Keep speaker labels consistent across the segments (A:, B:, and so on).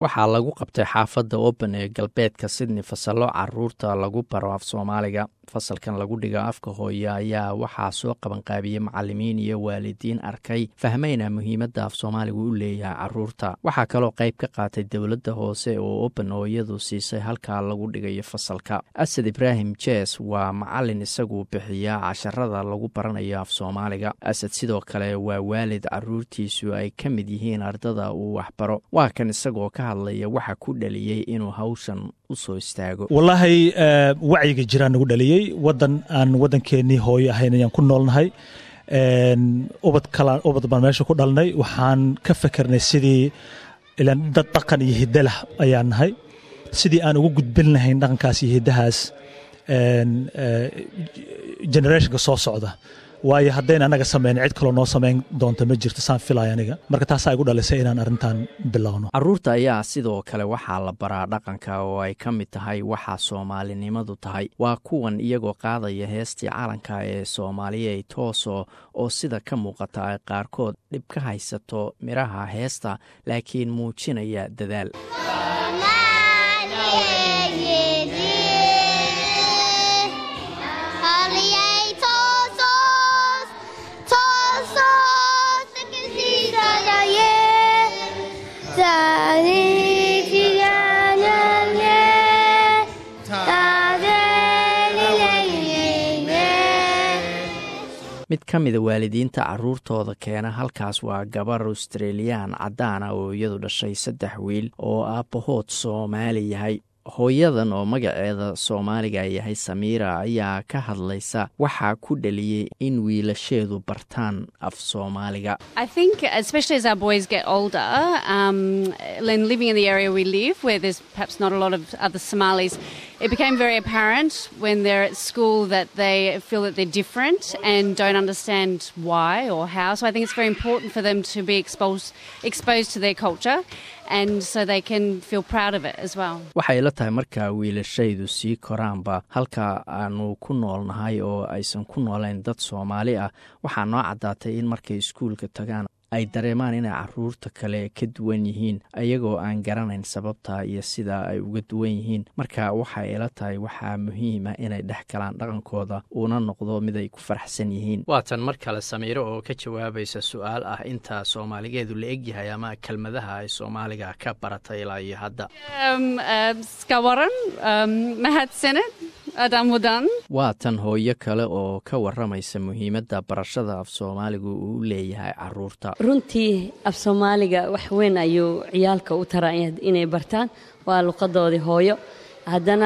A: waxaa lagu qabtay xaafadda open ee galbeedka sydney fasallo caruurta lagu baro af soomaaliga fasalkan lagu dhiga afka hooye ayaa waxaa soo qabanqaabiyey macalimiin iyo waalidiin arkay fahmayna muhiimadda af soomaaligu u leeyahay caruurta waxaa kaloo qayb ka qaatay dowladda hoose oo open oo iyadu siisay halkaa lagu dhigayo fasalka asad ibraahim jes waa macalin isagu bixiya casharada lagu baranayo af soomaaliga asad sidoo kale waa waalid caruurtiisu ay ka mid yihiin ardada uu waxbaro waa kan isagoo ka hadlaya waxa ku dhaliyey inuu hawshan usoo istaago
B: wallaahi wacyiga jiraa nagu dhaliyey wadan aan wadankeenii hooyo ahayn ayaan ku noolnahay ubad kala ubad baan meesha ku dhalnay waxaan ka fikernay sidii ilaan dad dhaqan iyo hiddalah ayaan nahay sidii aan ugu gudbin lahayn dhaqankaas iyo hiddahaas generationka soo socda waayo haddayn anaga samayn cid kaloo noo samayn doonta ma jirto saan filaya aniga marka taasaa igu dhalisay inaan arrintan bilowno
A: caruurta ayaa sidoo kale waxaa la baraa dhaqanka oo ay ka mid tahay waxa soomaalinimadu tahay waa kuwan iyagoo qaadaya heestii calanka ee soomaaliya tooso oo sida ka muuqata ay qaarkood dhib ka haysato midhaha heesta laakiin muujinaya dadaal mid ka mida waalidiinta caruurtooda keena halkaas waa gabar australiyaan caddaana oo iyadu dhashay saddex wiil oo aabbahood soomaali yahay hooyadan oo magaceeda soomaaliga yahay samiira ayaa ka hadlaysa waxaa ku dhaliyey in wiilasheedu bartaan af soomaaliga
C: it became very apparent when they're at school that they feel that they're different and don't understand why or how. So I think it's very important for them to be exposed exposed to their culture and so they can feel proud of it as well.
A: waxay la tahay markaa wiilashaydu sii koraanba halka aanu ku noolnahay oo aysan ku noolayn dad soomaali ah waxaa noo caddaatay in markay iskuulka tagaan ay dareemaan inay caruurta kale ka duwan yihiin ayagoo aan garanayn sababta iyo sida ay uga duwan yihiin marka waxay ila tahay waxaa muhiima inay dhex galaan dhaqankooda uuna noqdo mid ay ku faraxsan yihiin waatan mar kale samiiro oo ka jawaabaysa su-aal ah inta soomaaligeedu la egyahay ama kelmadaha ay soomaaliga ka baratay ilaa iyo hadda
C: ska waran mahadsaned adan wadan
A: waa tan hooyo kale oo ka waramaysa muhiimadda barashada af soomaaligu uu leeyahay caruurta
D: runtii af soomaaliga wax weyn ayuu ciyaalka u taraa inay bartaan waa luqadoodii hooyo haddana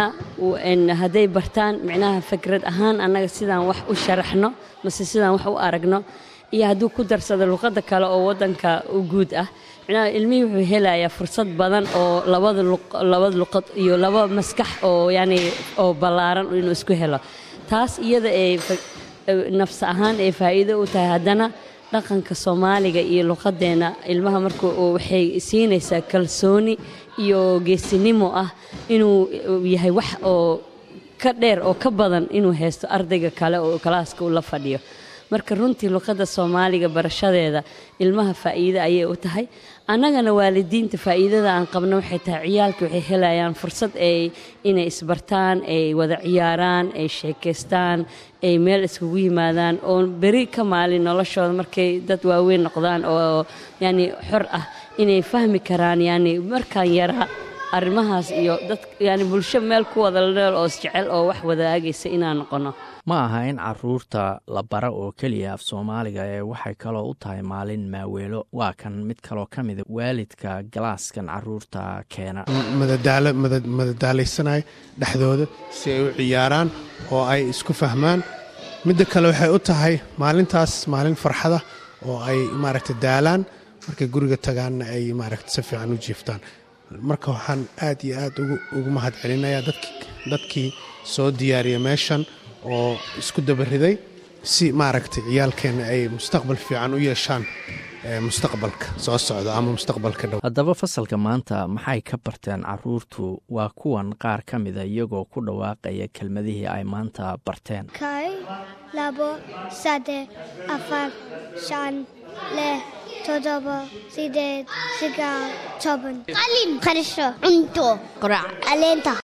D: hadday bartaan micnaha fikrad ahaan annaga sidaan wax u sharaxno mase sidaan wax u aragno iyo hadduu ku darsado luqadda kale oo waddanka u guud ah micnaha ilmihii wuxuu helayaa fursad badan oo labada labada luqad iyo laba maskax oo yacni oo ballaaran inuu isku helo taas iyada ay nafs ahaan ay faa'iido u tahay haddana dhaqanka soomaaliga iyo luqadeenna ilmaha marka waxay siinaysaa kalsooni iyo geesinimo ah inuu yahay wax oo ka dheer oo ka badan inuu haysto ardayga kale oo kalaaska ula fadhiyo marka runtii luqadda soomaaliga barashadeeda ilmaha faa'iide ayay u tahay annagana waalidiinta faa'iidada aan qabno waxay tahay ciyaalka waxay helayaan fursad ay inay isbartaan ay wada ciyaaraan ay sheekaystaan ay meel iskugu yimaadaan oo beri ka maalin noloshooda markay dad waaweyn noqdaan oo yacni xor ah inay fahmi karaan yacni markaan yaraa arrimahaas iyo dad yani bulsho meel ku wada dheel oo isjecel oo wax wadaagaysa inaan noqono
A: ma aha in caruurta la bara oo keliya af soomaaliga ee waxay kaloo u tahay maalin maaweelo waa kan mid kaloo ka mida waalidka galaaskan caruurta keena
E: madadaalaysanay dhexdooda si ay u ciyaaraan oo ay isku fahmaan midda kale waxay u tahay maalintaas maalin farxada oo ay maaragta daalaan markay guriga tagaanna ay maaragta si fiican u jiiftaan marka waxaan aad iyo aad ugu mahad celinayaa dadkii soo diyaariya meeshan oo isku dabariday si maaragtay ciyaalkeenna ay mustaqbal fiican u yeeshaan mustaqbalka soo socda ama mustaqbalka dhow
A: haddaba fasalka maanta maxay ka barteen caruurtu waa kuwan qaar ka mida iyagoo ku dhawaaqaya kelmadihii ay maanta barteen
F: kow labo saddex afar shan lix toddoba sideed sagaal toban qalin qarasho cunto qurac caleenta